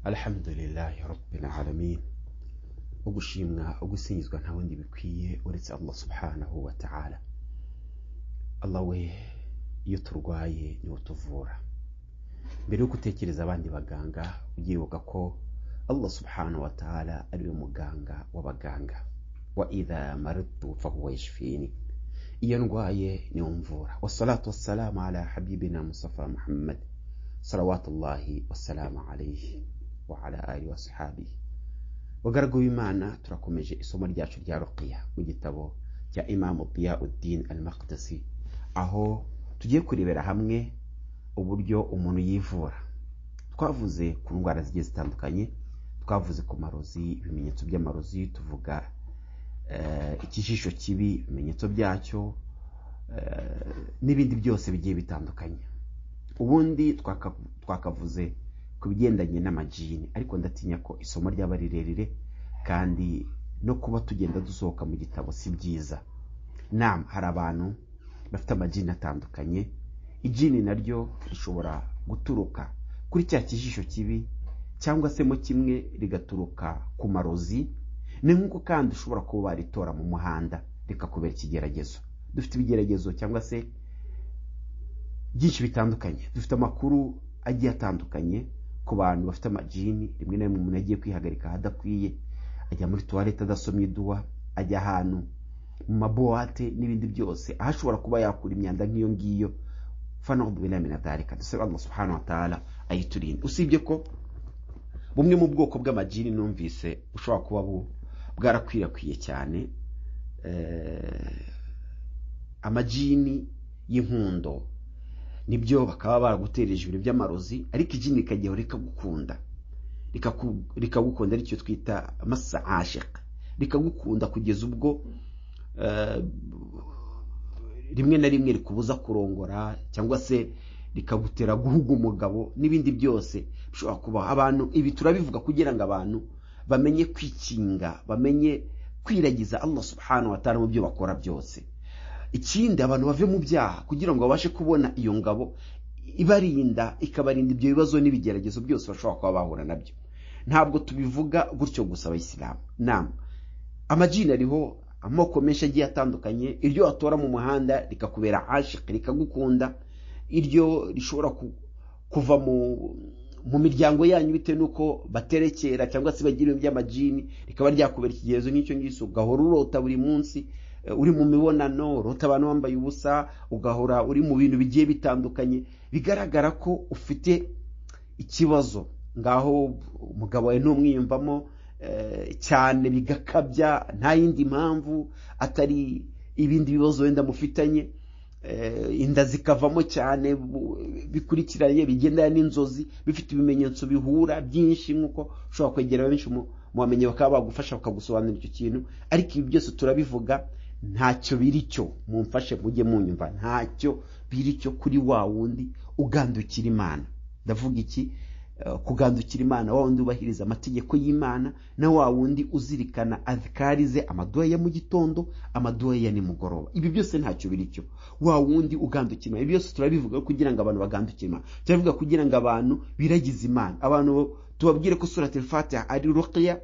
alhamdulillahi rabbil alamin ugushimwa ugusingizwa nta wundi bikwiye uretse allah subhanahu wa ta'ala allah we iyo turwaye niwe tuvura mbere yo gutekereza abandi baganga ubyibuka ko allah subhanahu wa ta'ala ariwe muganga w'abaganga wa idha maridtu fahuwa yashfini iyo ndwaye niwe mvura wasalatu wassalamu ala habibina musafa muhammad salawatullahi wasalamu alayhi wa ala alihi wasahabihi bagaragu b'imana turakomeje isomo ryacu rya ruqiya mu gitabo cya imamu diyauddin al maqdisi aho tugiye kurebera hamwe uburyo umuntu yivura twavuze ku ndwara zigiye zitandukanye twavuze ku marozi ibimenyetso by'amarozi tuvuga ikijisho kibi ibimenyetso byacyo n'ibindi byose bigiye bitandukanye ubundi twakavuze ku bigendanye n'amajini ariko ndatinya ko isomo ryaba rirerire kandi no kuba tugenda dusohoka mu gitabo si byiza nama hari abantu bafite amajini atandukanye ijini naryo rishobora guturuka kuri cya kijisho kibi cyangwa se mo kimwe rigaturuka ku marozi ni nk'uko kandi ushobora kuba waritora mu muhanda rikakubera ikigeragezo dufite ibigeragezo cyangwa se byinshi bitandukanye dufite amakuru agiye atandukanye ku bantu bafite amajini rimwe na rimwe umuntu agiye kwihagarika ahadakwiye ajya muri tuwarete adasomye iduwa ajya ahantu mu mabuwate n'ibindi byose aho ashobora kuba yakura imyanda nk'iyo ngiyo fanahudubinamina dusabe allah subhanahu wa ta'ala ayiturinde usibye ko bumwe mu bwoko bw'amajini numvise bushobora kuba bwarakwirakwiye cyane amajini y'inkundo nibyo bakaba baragutereje ibintu by'amarozi ariko ijini rikajyaho rikagukunda rikagukunda aricyo twita masa asheka rikagukunda kugeza ubwo rimwe na rimwe rikubuza kurongora cyangwa se rikagutera guhuga umugabo n'ibindi byose bishobora kuba abantu ibi turabivuga kugira ngo abantu bamenye kwikinga bamenye kwiragiza allah subhanahu wa ta'ala mu byo bakora byose ikindi abantu bave mu byaha kugira ngo babashe kubona iyo ngabo ibarinda ikabarinda ibyo bibazo n'ibigeragezo byose bashobora kuba bahura nabyo ntabwo tubivuga gutyo gusa abayisilamu nama amajini ariho amoko menshi agiye atandukanye iryo watora mu muhanda rikakubera ashike rikagukunda iryo rishobora kuva mu miryango yanyu bitewe n'uko baterekera cyangwa se bagira ibintu by'amajini rikaba ryakubera ikigerezo nk'icyo ngicyo ugahora urota buri munsi uri mu mibonano urota abantu wambaye ubusa ugahora uri mu bintu bigiye bitandukanye bigaragara ko ufite ikibazo ngaho umugabo wawe ntumwiyumvamo cyane bigakabya nta yindi mpamvu atari ibindi bibazo wenda mufitanye inda zikavamo cyane bikurikiranye bigendana n'inzozi bifite ibimenyetso bihura byinshi nk'uko ushobora kwegera benshi mu bamenyi bakaba bagufasha bakagusobanurira icyo kintu ariko ibi byose turabivuga ntacyo biri cyo mumfashe mujye munyumva ntacyo biri cyo kuri wa wundi ugandukira imana ndavuga iki kugandukira imana wa wundi ubahiriza amategeko y'imana na wa wundi uzirikana azikari ze amaduha ya mu gitondo amaduha ya nimugoroba ibi byose ntacyo biri cyo wa wundi ugandukira imana ibi byose turabivuga kugira ngo abantu bagandukire imana turabivuga kugira ngo abantu biragize imana abantu tubabwire ko surati fatiha ari ruqiya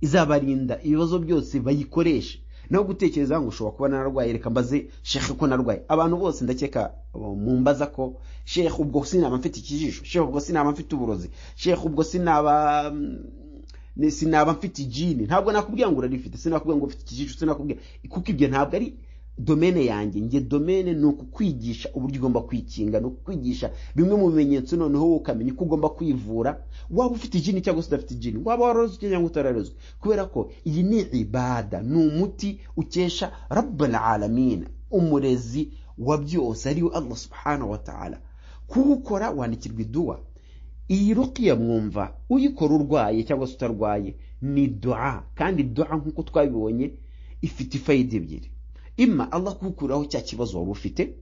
izabarinda ibibazo byose bayikoreshe naho gutekereza ngo ushobora kuba nararwaye reka mbaze shekhe ko narwaye abantu bose ndakeka mumbaza ko shekhe ubwo sinaba mfite ikijisho shekhe ubwo sinaba mfite uburozi shekhe ubwo sinaba sinaba mfite ijini ntabwo nakubwira ngo urarifite sinakubwira ngo ufite ikijisho sinakubwira kuko ibyo ntabwo ari domene yanjye njye domene ni ukukwigisha uburyo ugomba kwikinga ni ukukwigisha bimwe mu bimenyetso noneho wowe ukamenya uko ugomba kwivura waba ufite ijini cyangwa se udafite ijini waba warozwe cyangwa utararozwe kubera ko iyi ni ibada ni umuti ukesha rabbal alamina umurezi wa byose ariwe allah subhanahu wa ta'ala kuwukora wandikirwa iduwa iyi rukiya mwumva uyikora urwaye cyangwa se utarwaye ni dua kandi dua nk'uko twabibonye ifite ifayida ebyiri ima allah kuwukuraho cya kibazo wari ufite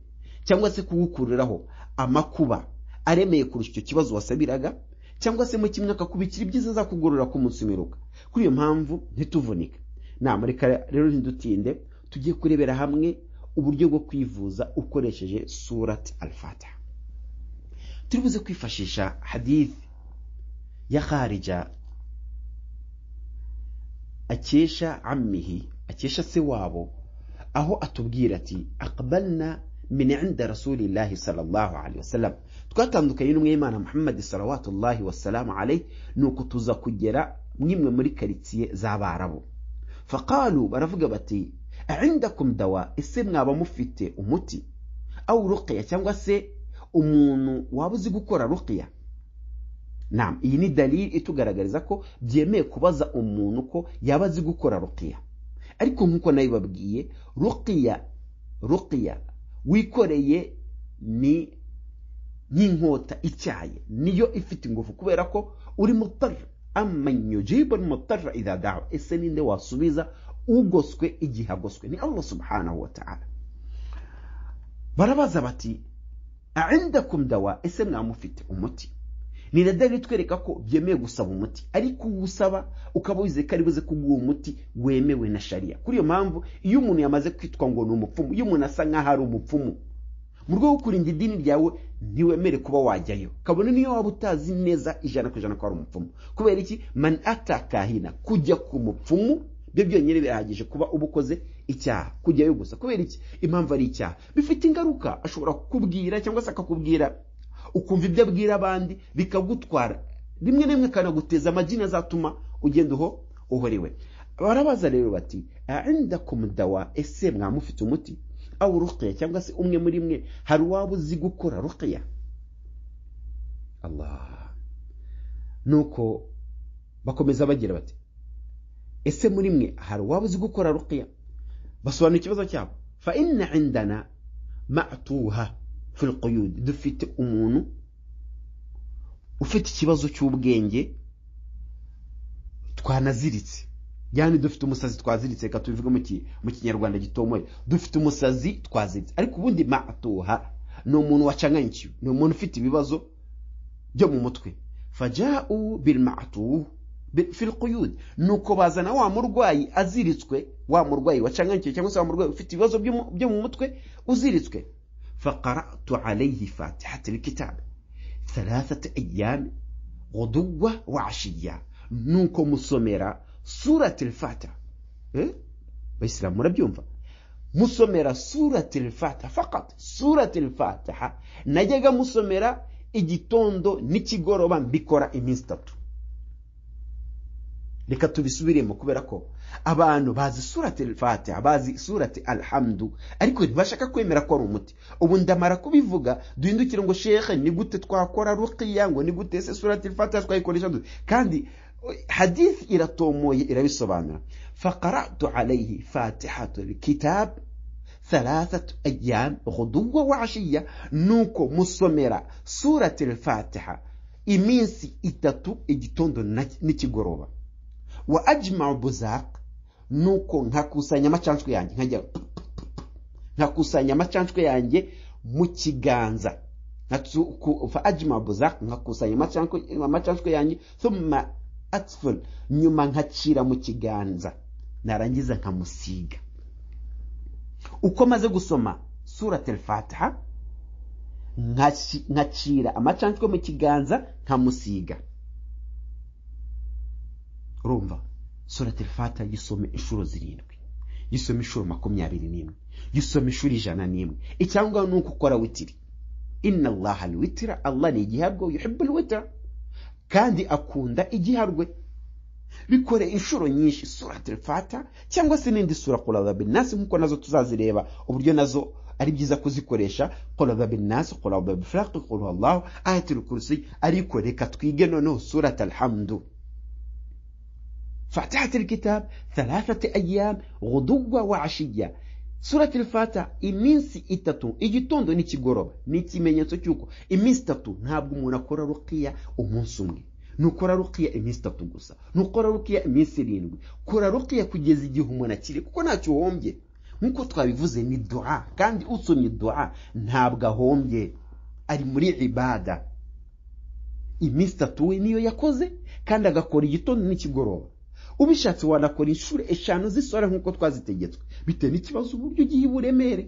cyangwa se kuwukuriraho amakuba aremeye kurusha icyo kibazo wasabiraga cyangwa se mu kimwe akakubikira ibyiza azakugorora ku munsi umiruka kuri iyo mpamvu ntituvunike nama reka rero ntidutinde tujye kurebera hamwe uburyo bwo kwivuza ukoresheje surati alfata turi buze kwifashisha hadithi ya kharija akesha amihi akesha se wabo aho atubwira ati akabalina minenda rasulillahi sallallahu alaihi wasallam twatandukanye n'umwimana muhammad salawatullahi wasalamu alaihi nuko tuza kugera mwimwe muri karitsiye z'abarabu faqalu baravuga bati indakum dawa ese mwaba mufite umuti awu ruqiya cyangwa se umuntu waba uzi gukora ruqiya nam iyi ni dalili itugaragariza ko byemeye kubaza umuntu ko yaba azi gukora ruqiya ariko nk'uko nabibabwiye ruqiya ruqiya wikoreye ni nk'inkota icyaye niyo ifite ingufu kubera ko uri mutara amanyujibu mutara idadawa ese ninde wasubiza ugoswe igihe agoswe ni allah subhanahu wa ta'ala barabaza bati indakum dawa ese mwamufite umuti ni na dalili itwereka ko byemeye gusaba umuti ariko uwusaba ukaba wizeye ko buze ko uwo muti wemewe na shariya kuri iyo mpamvu iyo umuntu yamaze kwitwa ngo ni umupfumu iyo umuntu asa nk'aho ari umupfumu mu rwego rwo kurinda idini ryawe ntiwemere kuba wajyayo kabone niyo waba utazi neza ijana ku ijana ko ari umupfumu kubera iki man atakahina kujya ku mupfumu byo byonyine birahagije kuba uba ukoze icyaha kujyayo gusa kubera iki impamvu ari icyaha bifite ingaruka ashobora kukubwira cyangwa se akakubwira ukumva ibyo abwira abandi bikagutwara rimwe na rimwe akanaguteza amagini azatuma ugenda uho uhorewe barabaza rero bati inda ku mudawa ese mwamufite umuti awu ruqiya cyangwa se umwe muri mwe hari uwaba uzi gukora ruqiya allah nuko bakomeza bagira bati ese muri mwe hari uwaba uzi gukora ruqiya basobanura ikibazo cyabo fa inna indana ma'tuha fil quyud dufite umuntu ufite ikibazo cy'ubwenge twanaziritse yani dufite umusazi twaziritse reka tubivuge mu kinyarwanda gitomoye dufite umusazi twaziritse ariko ubundi ma'tuha ni umuntu wacanganyikiwe ni umuntu ufite ibibazo byo mu mutwe faja'u bil ma'tuh fil quyud nuko bazana wa murwayi aziritswe wa murwayi wacanganyikiwe cyangwa se wa murwayi ufite ibibazo byo mu mutwe uziritswe faqaratu alayhi fatihati lkitab thalathata ayami ghuduwa wa ashiya nuko musomera surati lfatiha bayisilamu murabyumva musomera surati lfatiha fakat surati lfatiha najyaga musomera igitondo n'ikigoroba mbikora iminsi itatu reka tubisubiremo kubera ko abantu bazi surati al-fatiha bazi surati alhamdu ariko ntibashaka kwemera ko ari umuti ubu ndamara kubivuga duhindukire ngo shekhe ni gute twakora ruqiya ngo ni gute se surati al-fatiha twayikoresha dute kandi hadithi iratomoye irabisobanura faqaratu alayhi fatihatu al-kitab thalathatu ayyam ghuduwa wa ashiya nuko musomera surati al-fatiha iminsi itatu igitondo n'ikigoroba wa ajma buzaq nuko nkakusanya amacanshwe yanjye nkajya nkakusanya amacanshwe yanjye mu kiganza fa ajma buzaq nkakusanya amacanshwe yanjye thumma atful nyuma nkacira mu kiganza narangiza nkamusiga uko maze gusoma surat al-fatiha nkacira amacanshwe mu kiganza nkamusiga urumva surati fata gisome inshuro zirindwi gisome inshuro makumyabiri n'imwe gisome inshuro ijana n'imwe icyangombwa ni uko ukora witiri inna allaha alwitira allah ni igiharwe yuhibbu alwitira kandi akunda igiharwe bikore inshuro nyinshi surati fata cyangwa se n'indi sura qulada binnasi nk'uko nazo tuzazireba uburyo nazo ari byiza kuzikoresha qulada binnasi qulada bifraqi qul huwallahu ayatul kursi ariko reka twige noneho surati alhamdu فتحت الكتاب ثلاثة أيام غدوة وعشية سورة الفاتحة iminsi itatu igitondo n'ikigoroba ni ikimenyetso cy'uko iminsi itatu ntabwo umuntu akora rukiya umunsi umwe nukora rukiya iminsi itatu gusa nukora rukiya iminsi irindwi kora rukiya kugeza igihe umuntu akiri kuko ntacyo uhombye nk'uko twabivuze ni duha kandi usomye duha ntabwo ahombye ari muri ibada iminsi itatu we niyo yakoze kandi agakora igitondo n'ikigoroba ubishatse wanakora inshuro eshanu z'isora nk'uko twazitegetswe bitewe n'ikibazo uburyo ugiye uburemere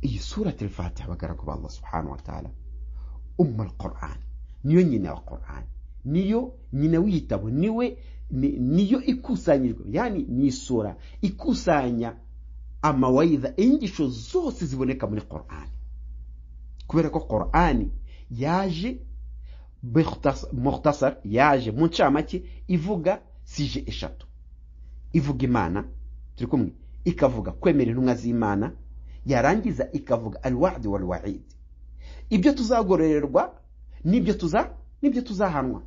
iyi sura telefati abagaragu ba allah subhanahu wa ta'ala umma al-quran niyo nyina wa korani niyo nyina w'igitabo niwe ni- niyo ikusanyirijwe yani ni isura ikusanya amawayiza inyigisho zose ziboneka muri korani kubera ko korani yaje Mukhtas- mukhtasar yaje mu ncamake ivuga sije eshatu ivuga imana turi kumwe ikavuga kwemera intumwa z'imana yarangiza ikavuga alwadi walwaidi ibyo tuzagororerwa n'ibyo tuza n'ibyo tuzahanwa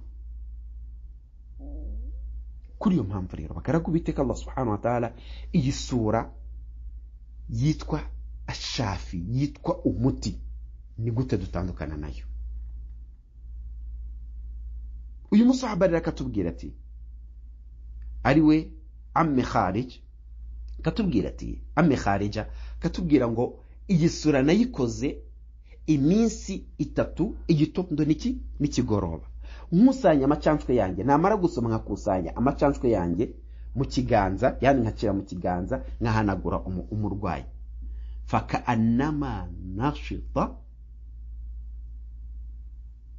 kuri iyo mpamvu rero bakaraga uwiteka allah subhanahu wa ta'ala iyi sura yitwa ashafi yitwa umuti ni gute dutandukana nayo uyu musahaba rero akatubwira ati ari we amme kharij katubwira ati amme kharija katubwira ngo iyi sura nayikoze iminsi itatu igitondo niki nikigoroba nkusanya amacanshwe yanjye namara gusoma nkakusanya amacanshwe yanjye mu kiganza yani nkacira mu kiganza nkahanagura umu- umurwayi faka anama nashita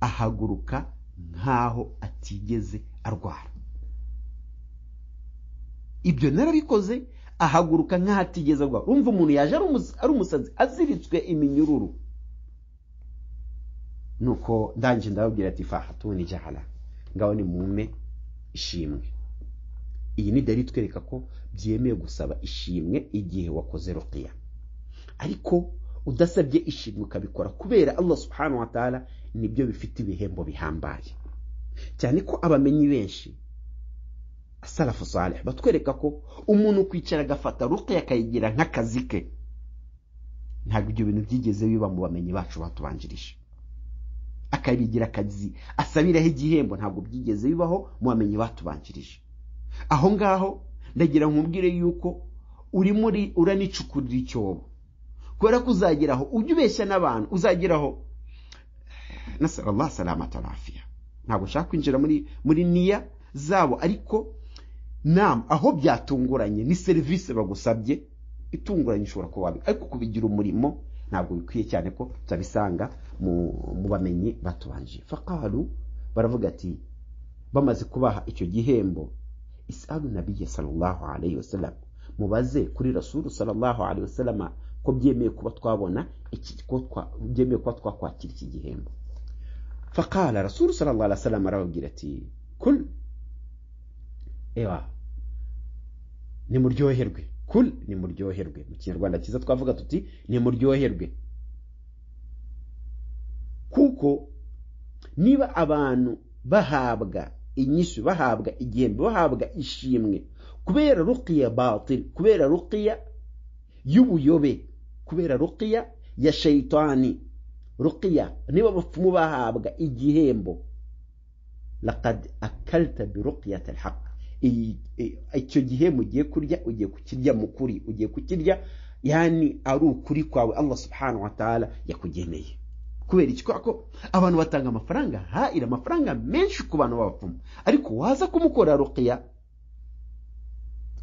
ahaguruka nk'aho atigeze arwara ibyo narabikoze ahaguruka nk'aho atigeze arwara urumva umuntu yaje ari umus- ari umusazi aziritswe iminyururu nuko ndangije ndababwira ati fahatuni jahala ngaho ni mume ishimwe iyi ni dali itwereka ko byemewe gusaba ishimwe igihe wakoze ruqiya ariko udasabye ishimwe ukabikora kubera allah subhanahu wa ta'ala nibyo bifite ibihembo bihambaye cyane ko abamenyi benshi asalafu saleh batwereka ko umuntu kwicara agafata ruqiya akayigira nk'akazi ke ntabwo ibyo bintu byigeze biba mu bamenyi bacu batubanjirije akabigira akazi asabiraho igihembo ntabwo byigeze bibaho mu bamenyi batubanjirije aho ngaho ndagira nkubwire yuko uri muri uranicukurira icyobo kubera ko uzageraho ujya ubeshya n'abantu uzageraho nasara allah salamata rafiya ntabwo nshaka kwinjira muri muri niya zabo ariko nam aho byatunguranye ni serivisi bagusabye itunguranye ushobora kuba wabi- ariko kubigira umurimo ntabwo bikwiye cyane ko turabisanga mu mu bamenyi batubanje fakaru baravuga ati bamaze kubaha icyo gihembo isalu nabiye sallallahu alayhi wasallam mubaze kuri rasulu sallallahu alayhi wasallam ko byemeye kuba twabona iki ko twa- byemeye kuba twakwakira iki gihembo فقال رسول صلى الله عليه وسلم راوجرتي كل ايوا nimuryoherwe kul nimuryoherwe mu kinyarwanda cyiza twavuga tuti nimuryoherwe kuko niba abantu bahabwa inyishu bahabwa igihembe bahabwa ishimwe kubera ruqiya batil kubera ruqiya y'ubuyobe kubera ruqiya ya shaitani ruqiya niba abapfumu bahabwa igihembo laqad akalta bi ruqiyati alhaq I- i- icyo gihembo ugiye kurya ugiye kukirya mu kuri ugiye kukirya yani ari ukuri kwawe allah subhanahu wa ta'ala yakugeneye kubera iki kubera ko abantu batanga amafaranga hahira amafaranga menshi ku bantu b'abapfumu ariko waza kumukora ruqiya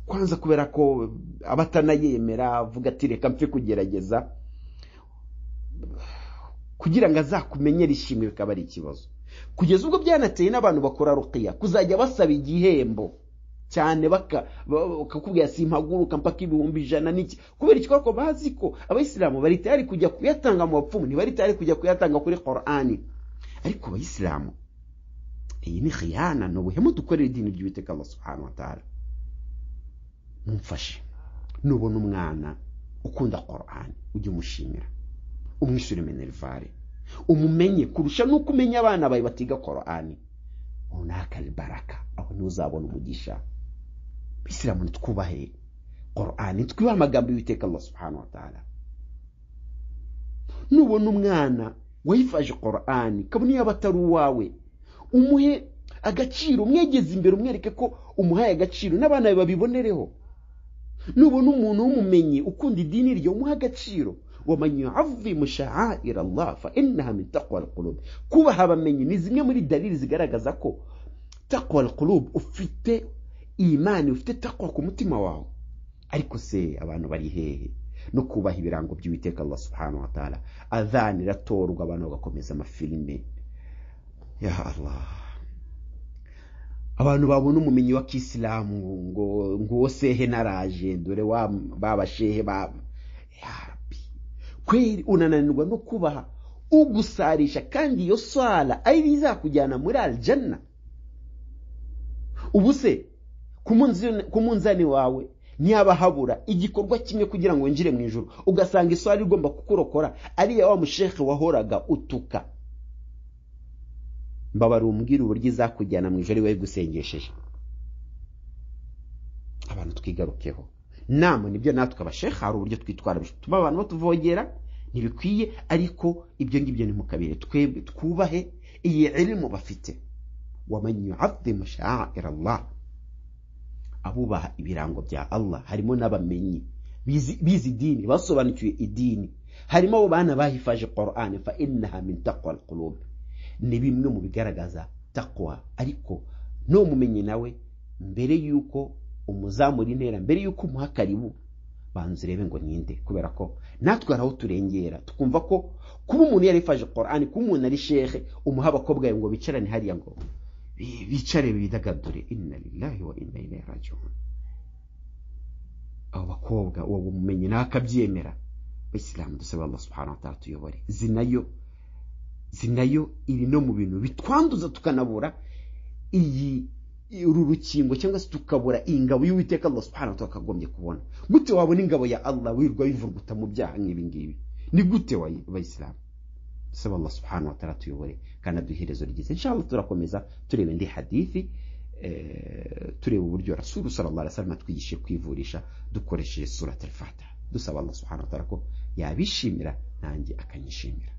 kwanza kubera ko abatanayemera avuga ati reka mpfe kugerageza kugira ngo azakumenyere ishimwe bikaba ari ikibazo kugeza ubwo byanateye n'abantu bakora ruqiya kuzajya basaba igihembo cyane baka- ba- ba- bakakubwira simpaguruka mpaka ibihumbi ijana n'iki kubera iki kuko bazi ko abayisilamu bari tayari kujya kuyatanga mu bapfumu ntibari tayari kujya kuyatanga kuri korani ariko abayisilamu iyi ni khiyana ni ubuhemu dukorera idini ry'uwiteka allah subhanahu wa ta'ala mumfashe nubona umwana ukunda korani ujye umushimira umwishyure minerivare umumenye kurusha nuko umenya abana bawe batiga korani runaka baraka aho niho uzabona umugisha bisilamu nitwubahe korani twubahe amagambo y'uwiteka allah subhanahu wa ta'ala nubona umwana wayifaje korani kabone yaba atari uwawe umuhe agaciro umwegeze imbere umwereke ko umuhaye agaciro n'abana bawe babibonereho nubona umuntu w'umumenyi ukunda idini ryo umuha agaciro waman yuazimu sha'air allah fa innaha min taqwa alqulub kubaha abamenyi ni zimwe muri dalili zigaragaza ko taqwa alqulub ufite imani ufite taqwa ku mutima wawe ariko se abantu bari hehe no kubaha ibirango by'uwiteka allah subhanahu wa ta'ala adhani iratorwa abantu bagakomeza amafilime ya Allah abantu babona umumenyi wa kisilamu ngo nguwo sehe naraje dore wa babashehe ba ya Rabbi kweli unananirwa no kubaha ugusarisha kandi iyo swala ari bizakujyana muri aljanna ubu se ku munzani- ku munzani wawe ntiyaba habura igikorwa kimwe kugira ngo winjire mu ijoro ugasanga iswara igomba kukurokora ariya wa musheke wahoraga utuka mbabara umbwira uburyo izakujyana mu ijoro iwawe gusengesheje abantu twigarukeho nama nibyo natwe abashehe hari uburyo twitwara bituma abantu batuvogera ntibikwiye ariko ibyo ngibyo ntimukabire twebwe twubahe iyi ilimu bafite waman yuazimu sha'ira Allah abubaha ibirango bya Allah harimo n'abamenyi bizi bizi idini basobanukiwe idini harimo abo bana bahifaje Qur'an fa innaha min taqwa alqulub ni bimwe mu bigaragaza taqwa ariko no mumenye nawe mbere yuko umuzamura intera mbere yuko umuha karibu banza urebe ngo ninde kubera ko natwe hari aho turengera tukumva ko kuba umuntu yarifaje Qur'an kuba umuntu ari shehe umuha abakobwa ngo bicarane hariya ngo bi- bicare bidagadure inna lillahi wa inna ilaihi rajiun abo bakobwa uwo bumenyi nawe akabyemera bayisilamu dusaba allah subhanahu wa ta'ala tuyobore zinayo zinayo iri no mu bintu bitwanduza tukanabura iyi uru rukingo cyangwa se tukabura iyi ngabo y'uwiteka allah subhanahu wa ta'ala akagombye kubona gute wabona ingabo ya allah wirwa wivurguta mu byaha nk'ibi ngibi ni gute wayi- bayisilamu dusaba allah subhanahu wa ta'ala tuyobore kandi aduhe iherezo ryiza inshallah turakomeza tureba indi hadithi eh, tureba uburyo rasulu sallallahu alaihi wasallam atwigishije kwivurisha dukoresheje surat al-fatiha dusaba allah subhanahu wa ta'ala ko yabishimira nanjye akanyishimira